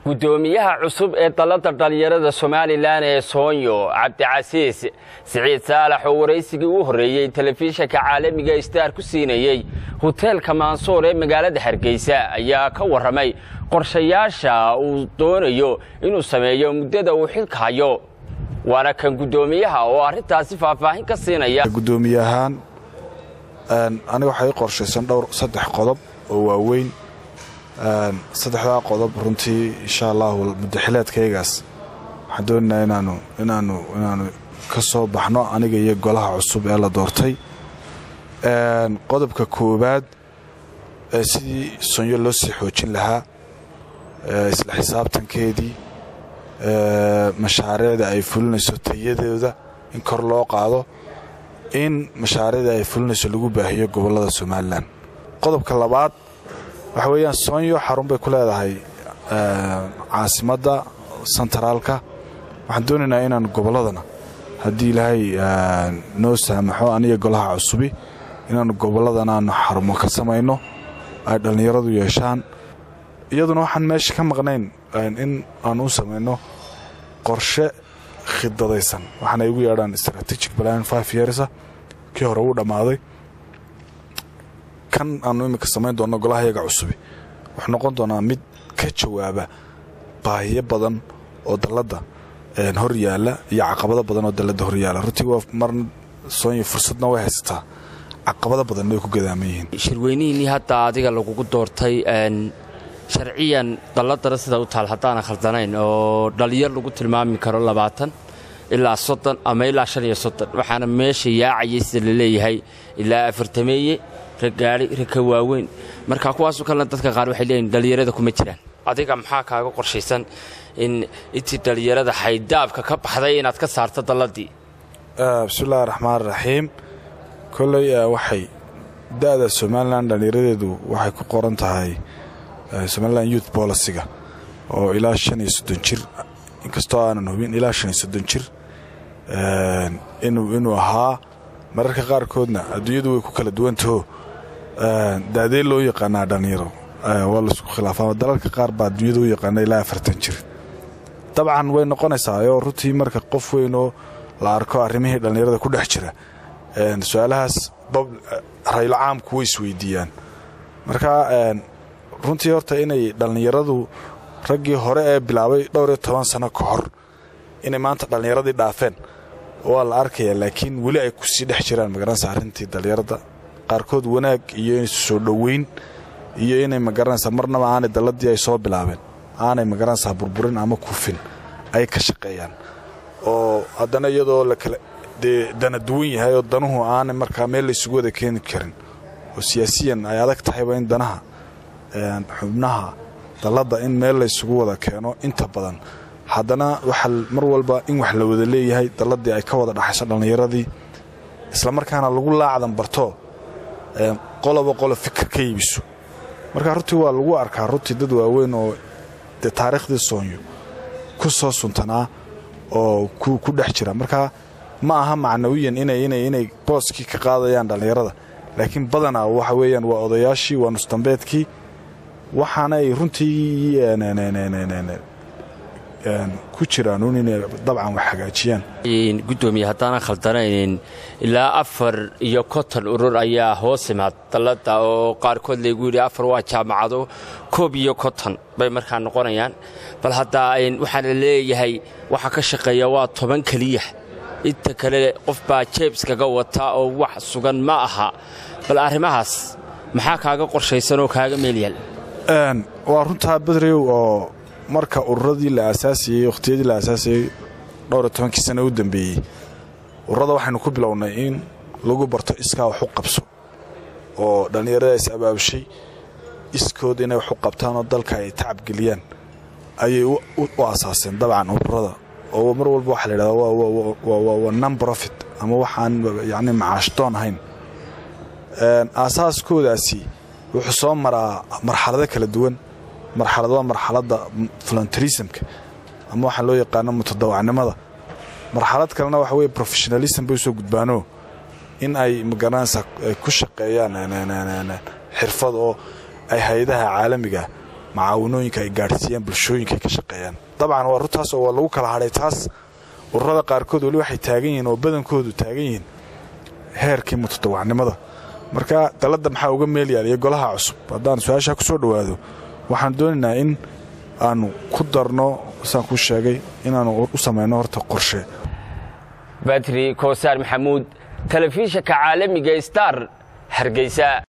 gudoomiyaha cusub ee dalladda dhallinyarada somalilan ee soonyo cabdicasiis siciid saalax oo waraysigii u horreeyey telefishinka caalamiga star ku siinayey hoteelka maansoor ee magaalada hargeysa ayaa ka warramay qorshayaasha uu doonayo inuu sameeyo muddada uu xilka hayo waana kan guddoomiyaha oo arrintaasi faahfaahin ka siinaya gudoomiye ahaan aniga waxaa ii qorshaysan dhowr saddex qodob oo waaweyn saddexdaa qodob runtii insha allahu muddaxileedkaygaas waxaan doonaynaa inaanu inaanu inaanu ka soo baxno aniga iyo golaha cusub ee la doortay qodobka koowaad sidii sonyo loo sii xoojin lahaa isla xisaabtankeedii mashaariicda ay fulinayso tayadooda in kor loo qaado in mashaariicda ay fulinayso lagu baahiyo gobollada somalilan qodobka labaad waxa weeyaan soonyo xarun bay ku leedahay caasimadda sentaraalka waxaan doonaynaa inaan gobolladana haddii ilaahay noo saamaxo aniga golaha cusubi inaanu gobolladana aanu xarumo ka samayno ay dhallinyaradu yeeshaan iyaduna waxaan meesha ka maqnayn in aan u samayno qorshe khidadaysan waxaana igu yeedhaan strategic plan five yearsa kii hore wuu dhammaaday kan aanu iminka samayn doonno golaha yaga cusubi wuxuu noqon doonaa mid ka jawaaba baahiyo badan oo dalladda hor yaalla iyo caqabado badan oo dalladda hor yaalla runtii waa mar soonya fursadna way haysataa caqabado badanna way ku gadaaman yihiin shirweynihiinnii hadda adiga lagugu doortay sharciyan dalladana sida u taal haddaana khaldanayn oo dhallinyar lagu tilmaami karo labaatan ilaa soddon ama ilaa shan iyo soddon waxaana meesha yaacayay sida la leeyahay ilaa afartameeye raggaadhi ragka waaweyn marka kuwaasoo kalena dadka qaar waxay leeyihin dhallinyarada kuma jiraan adiga maxaa kaaga qorshaysan in intii dhallinyarada xaydaabka ka baxday inaad ka saarto dalladii bismillahi raxmaan raxiim kolley waxay da'da somalilan dhallinyaradeedu waxay ku qoran tahay somalilan youth boliciga oo ilaa shan iyo soddon jir inkastoo aanan hubin ilaa shan iyo soddon jir inuu ahaa mararka qaarkoodna adduunyadu way ku kala duwantaho daadee loo yaqaanaa dhallinyaro waa laisku khilaafaa dalalka qaar baa adduunyada u yaqaana ilaa afartan jir dabcan way noqonaysaa oo runtii marka qof weynoo la arko arrimihii dhallinyarada ku dhex jira su-aalahaas raylo caamku way isweydiiyaan marka runtii horta inay dhallinyaradu raggii hore ee bilaabay dhowr iyo toban sano ka hor inay maanta dhallinyaradii dhaafeen waa la arkaya laakiin weli ay kusii dhex jiraan magaranaysa arrintii dhallinyarada qaarkood wanaag iyo soo dhoweyn iyo inay magaranaysaa marnaba aanay dalladii ay soo bilaabeen aanay magaranaysaa burburin ama kufin ay ka shaqeeyaan oo haddana iyadoo lakala dee dana duwan yahay oo danuhu aanay markaa meel laysugu wada keeni karin oo siyaasiyan ay adag tahayba in danaha xubnaha dalladda in meel laysugu wada keeno inta badan haddana waxaa mar walba in wax la wada leeyahay dalladii ay ka wada dhaxayso dhallinyaradii islamarkaana lagu laacdan barto qoloba qolo fikir ka iibiso marka runtii waa lagu arkaa runtii dad waaweyn oo dee taariikhdii soonyo ku soo suntanaa oo ku dhex jira marka ma aha macnawiyan inay booskii ka qaadayaan dhallinyarada laakiin badanaa waxa weeyaan waa odayaashii waa nusdambeedkii waxaanay runtii ku jiraanuun inay dabcan wax hagaajiyaan gudoomiye haddaanan khaldanayn ilaa afar iyo konton urur ayaa hoos imaad dalladda oo qaarkood laygu yidhi afar waa jaamacado koob iyo konton bay markaa noqonayaan bal haddaa waxaana leeyahay waxa ka shaqeeya waa toban keliya inta kale qof baa jeebskaga wata oo wax sugan ma aha bal arrimahaas maxaa kaaga qorshaysan oo kaaga meelyaal waa runtaa badrew oo marka ururadii la aasaasiyey wakhtiyadii la aasaasiyey dhowr iyo tobankii sana u dambeeyey ururada waxaynu ku bilownay in lagu barto iskaa wax u qabso oo dhallinyarada is abaabshay iskood inay wax u qabtaan oo dalka ay tacabgeliyaan ayay u asaaseen dabcan ururada oo mar walba waxa la yidhahdaa waa non profit ama waxaan yacni macaashdoon ahayn aasaaskoodaasi wuxuu soo maraa marxalado kala duwan marxalad waa marxaladda voluntarismka ama waxaa loo yaqaano mutadawacnimada marxalad kalena waxa weye professionalism bay usoo gudbaanoo in ay magaranaysaa ku shaqeeyaan xirfad oo ay hay-adaha caalamiga macaawanooyinka ay gaadhsiiyaan bulshooyinka ay ka shaqeeyaan dabcan waa runtaas oo waa lagu kala hadhay taas ururada qaarkood weli waxay taagan yihiin oo badankoodu taagan yihiin heerkii mutadawacnimada marka dalladda maxaa uga meel yaal iyo golaha cusub haddaan su-aashaa ku soo dhowaado waxaan doonaynaa in aanu ku darno saan kuu sheegay inaanu u samayno horta qorshe batri koosaar maxamuud telefishinka caalamiga star hargeysa